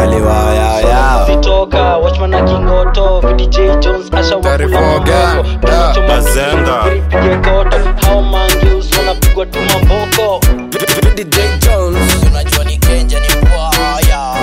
aliwayaya vitoka watchman na kingoto vdj jones asha Taarifa gani? Da, Bazenga. pige koto hao mangeus wanapigwa tu mamboko DJ Jones unajua ni kenja ni mbwaya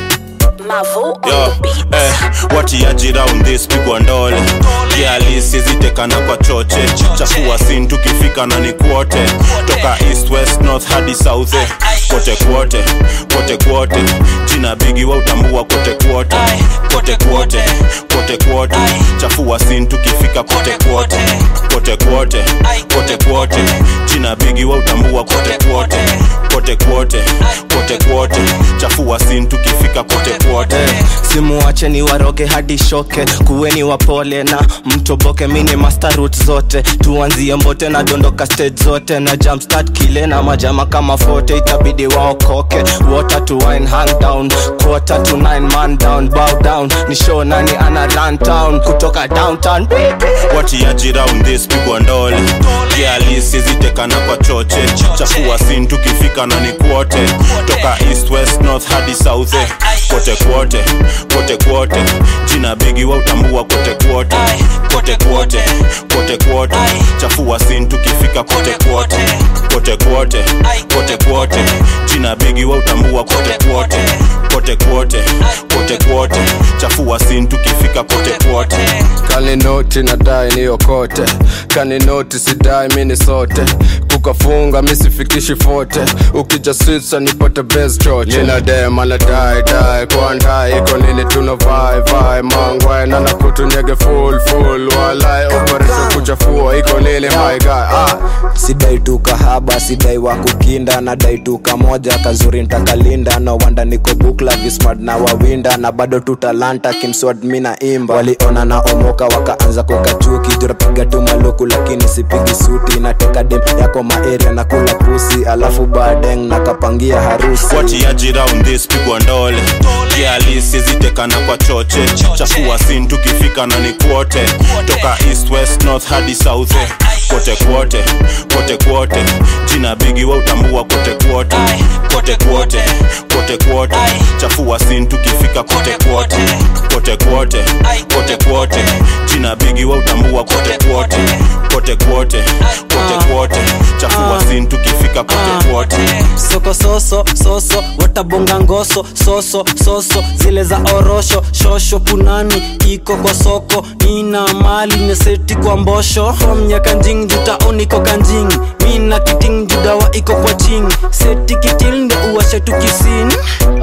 Mavo on Yo, the beat. eh, watiaji round this pigwa ndole kialisizitekana kwa choche chafua sin tukifika na ni kwote toka east west north hadi south eh. kote kwote kote kwote jina bigi wa utambua kote kwote kote kwote kote kwote chafua sin tukifika kote kwote kote kwote kote kwote jina bigi wa utambua kote kwote kote kwote kote kwote chafua sin tukifika kote kwote simuwache ni waroge hadi shoke kuweni wapole na mtoboke mini master route zote tuanzie mbote na dondoka stage zote na jumpstart kile na majama kama fote itabidi waokoke water to wine hand down quarter to nine man down bow down ni show nani ana run town kutoka downtown watiaji round this pigwa ndole kialisizitekana kwa choche chafua sin tukifika na ni kwote toka east west north hadi south eh. kote kwote kote kwote jina bigi wa utambua kote kwote kote kwote kote kwote chafua sin tukifika kote kwote kote kwote kote kwote jina bigi wa utambua kote kwote kote kwote kote kwote chafua sin tukifika kote kwote kaninoti nadai niyokote kaninoti sidai mini sote kukafunga misifikishi fote ukija switsa nipate best choche ninadema nadai dai kwandai iko nini tuna vai vai mangwai nana kutunyege full full walai operation kuchafua iko nini my guy ah. sidai tu kahaba sidai wa kukinda nadai tu kamoja kazuri ntakalinda no wanda niko bukla vismart na wawinda na bado tu talanta kimswad mi na imba waliona na omoka wakaanza kukachuki jurapiga tu maluku lakini sipigi suti nateka dem yako maeria na kula pusi alafu badeng nakapangia harusi watiaji round this pigwa ndole kialisizitekana kwa choche chafua sin tukifika na ni kwote toka east west north hadi south eh. kote kwote kote kwote jina bigi wa utambua kote kwote kote kwote kote kwote chafua sin tukifika kote kwote kote kwote kote kwote jina bigi wa utambua kote kwote kote kwote kote kwote chafua sin tukifika kote kwote soko soso soso watabonga ngoso soso soso zile za orosho shosho punani iko kwa soko nina mali neseti kwa mbosho homnya kanjing jutaoni ko kanjing mina kiting judawa iko kwa ching seti kitil ndo uwashe tu kisini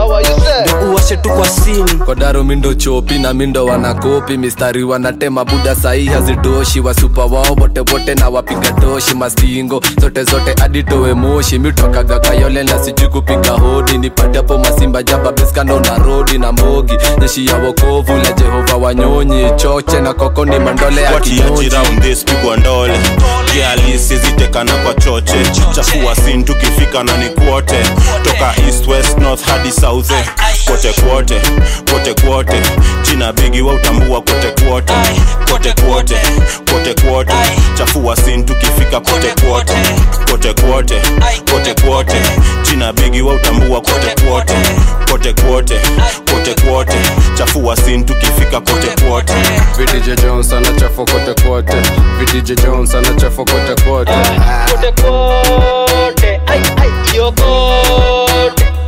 ndo uwashe tu kwa sini kodaro mindo chopi na mindo wanakopi mistari wanatema buda sahi hazitoshi wasupa wao wote wote na wapiga toshi mastingo zote zote aditowe moshi mitokaga kayole na sijui kupiga hodi nipate hapo masimba jaba beskando na rodi na mbogi jeshi ya wokovu la jehova wanyonyi choche na koko ni mandole ya watiaji kinyoji round this pigwa ndole kialisizitekana kwa choche chafua sin tukifika na ni kwote toka east west north hadi south eh. kote kwote kote kwote jina bigi wa utambua kote kwote kote kwote kote kwote chafua sin tukifika kote kwote kote kwote kote kwote jina bigi wa utambua kote kwote kote kwote kote kwote chafua sin tukifika kote kwote VDJ Jones anachafua kote kote VDJ Jones anachafua kote kote kote kote ai ai yo kote